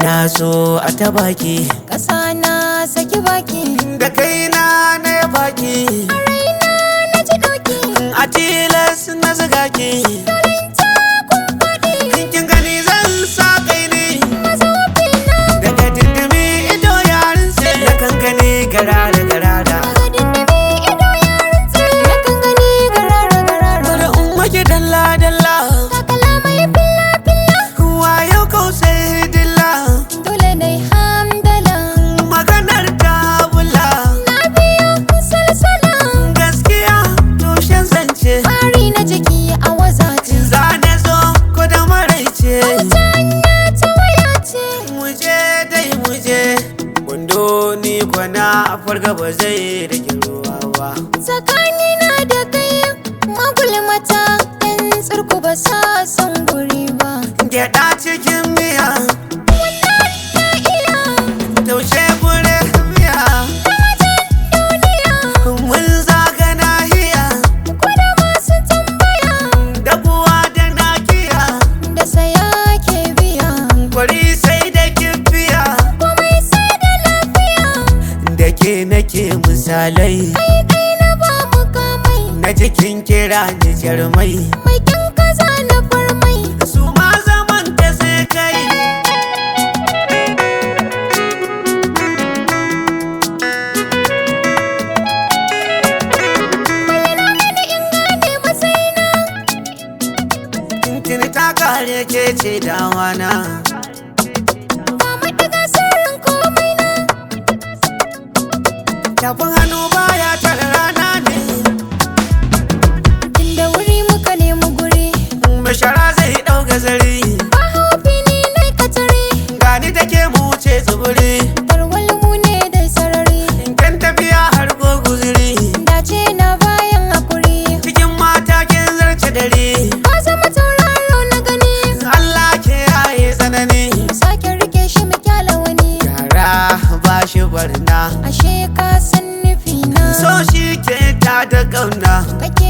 na so a ta baki Ƙasa na saki baki da kaina na ya baki Raina na ji ɗauki a tilas na zuga ki Turin takun faɗi kin gani zan sa kai ne Mazofina daga dindimi ido yarin sai na kan gani garara garara Daga dindimi ido yarin tsaye Na kan gani garara garara bari in maki dalla dalla Takala mai filla filla kuwa yau kau sai dilla Dole na yi hamdala maganar ta bula Na biyo salsala gaskiya tushen zance Fari na jiki a wazace zane zo ko da maraice Ta hanya ta waya ce muje dai muje wando ni kwana a farga ba zai rage ruwa ba Tsakanina da kai magulmata yan tsirku ba sa son guri ba gyaɗa cikin miya Wannan na iya taushe gure miya duniya mun zaga nahiya Kwada masu tambaya da kuwa da nakiya da saya ke biya kwari sai da kifiya Komai sai da lafiya da ke nake misalai Kai kai na ba mu kamai na jikin kira ni jarmai Mai kyan kaza na farmai su ma zaman ta sai kai Bayyana mini in gane matsayina Tintini ta kare ke ce dawana Ba madiga sirrin komai na tafin hannu baya tare rana ne Inda wuri muka nemi guri mai shara zai ɗau gazari Ba haufi ni na katare gani take mu wuce tsibiri Tarwal mu ne da sarari kan tafiya har goguziri Dace na bayan hakuri cikin mata kin zarce dare Ka zama tauraro na gani Allah ke yaye tsanani Sake rike shi mu kyala wani yara ba shi barna Ashe ka san nufi na so shi ke ta da ƙauna Ka